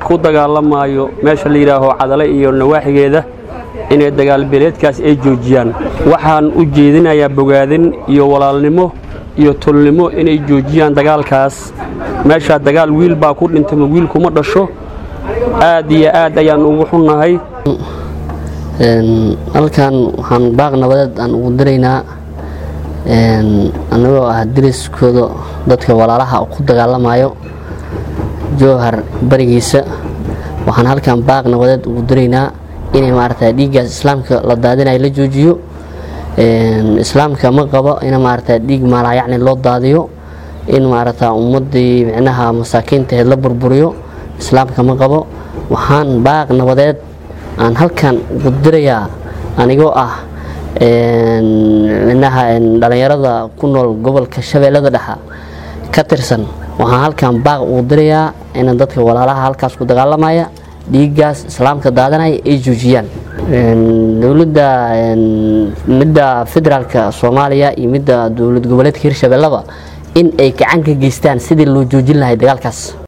ku dagaalamayo meesha la yidhaaho cadale iyo nawaaxigeeda inay dagaalbeeleedkaas ay joojiyaan waxaan u jeedinayaa bogaadin iyo walaalnimo iyo tolnimo inay joojiyaan dagaalkaas meeshaa dagaal wiil baa ku dhintama wiil kuma dhasho aad iyo aad ayaan ugu xunnahay halkan waxaan baaq nabadeed aan ugu diraynaa annagoo ah dariskooda dadka walaalaha ku dagaalamayo jowhar barigiisa waxaan halkan baaq nabadeed ugu diraynaa inay maarata dhiiggaas islaamka la daadinayo la joojiyo islaamka ma qabo in maarata dhiig maalaayacni loo daadiyo in maarata ummadii micnaha masaakiintaheed la burburiyo islaamka ma qabo waxaan baaq nabadeed aan halkan ugu dirayaa anigoo ah micnaha dhallinyarada ku nool gobolka shabeellada dhexa ka tirsan waxaan halkan baaq ugu dirayaa in dadka walaalaha halkaas ku dagaalamaya dhiiggaas islaamka daadanaya ay joojiyaan dowladda midda federaalka soomaaliya iyo midda dowlad goboleedka hirshabellaba in ay gacan ka geystaan sidii loo joojin lahay dagaalkaas